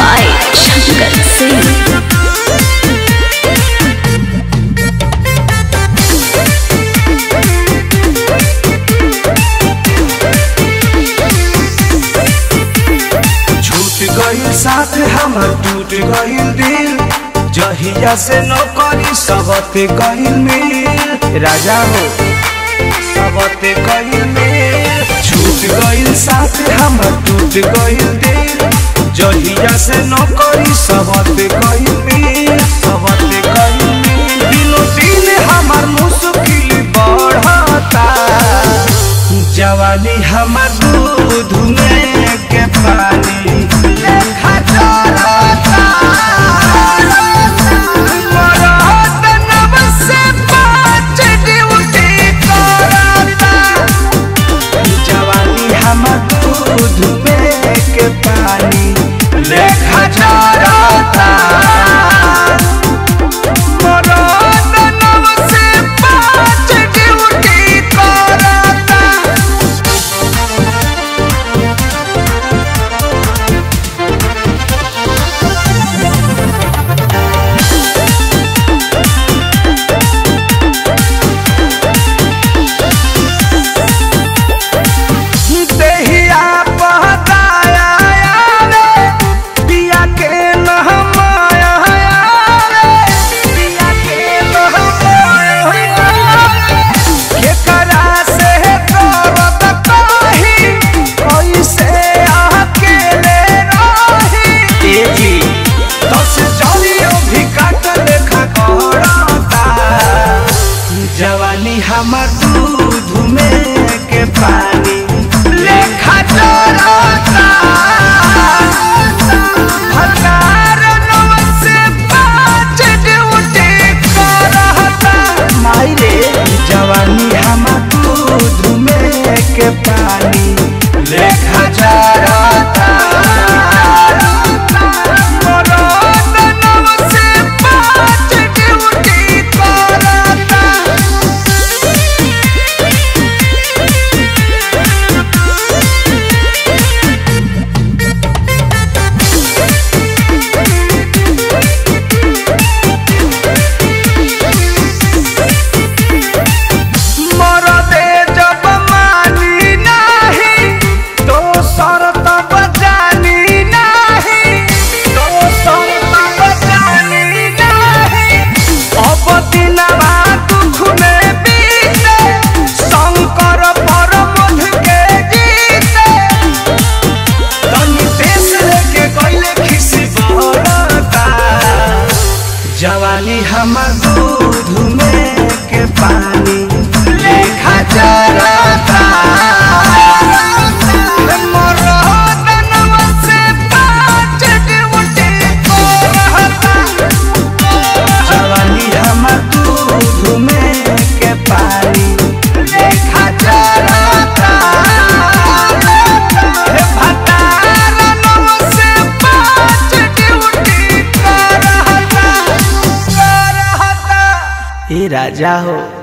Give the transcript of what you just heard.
by Shankar Singh. छूट गईल साथ हमर टूट गईल दिल जहिया से नौकरी सबते गईल मिल राजा हो सबते गईल मिल छूट गईल साथ हमर टूट गईल दिल जहिया से नौकरी सबते गईल मिल सबते गईल मिल दिनो दिन हमर मुश्किल बढ़ता जवानी हमर दूध में के पानी लेखा चलता मरद नब से पाँच ड्यूटी करता जवानी हमर दूध में के पानी लेखा चलता मरद नब से पाँच ड्यूटी करता देहिया बहताया रे पिया के नहमाया रे पिया के नहमाया केकरा से करब कही कैसे अकेले रही ए जी दस जलियो भी काट लेखा करता जवानी हमर दूध में के पानी लेखा चलता हजार नौ से पाँच ड्यूटी करता माई रे जवानी हमर दूध में के पानी लेखा चलता मरद नौ से पाँच ड्यूटी करता मरदे जब मानी नाही तो सर तब जानी नाही तो सर तब जानी नाही अब दिनवा दुख में बीते शंकर परमध के गीते तनी देश लेके गइले खिसी बहरता जवानी हमर दूध में के पानी लेखा चलता मरद नव से पाँच ड्यूटी करता जवानी हमर दूध में के पानी लेखा चलता हे भतार नव से पाँच ड्यूटी करता करता ए राजा हो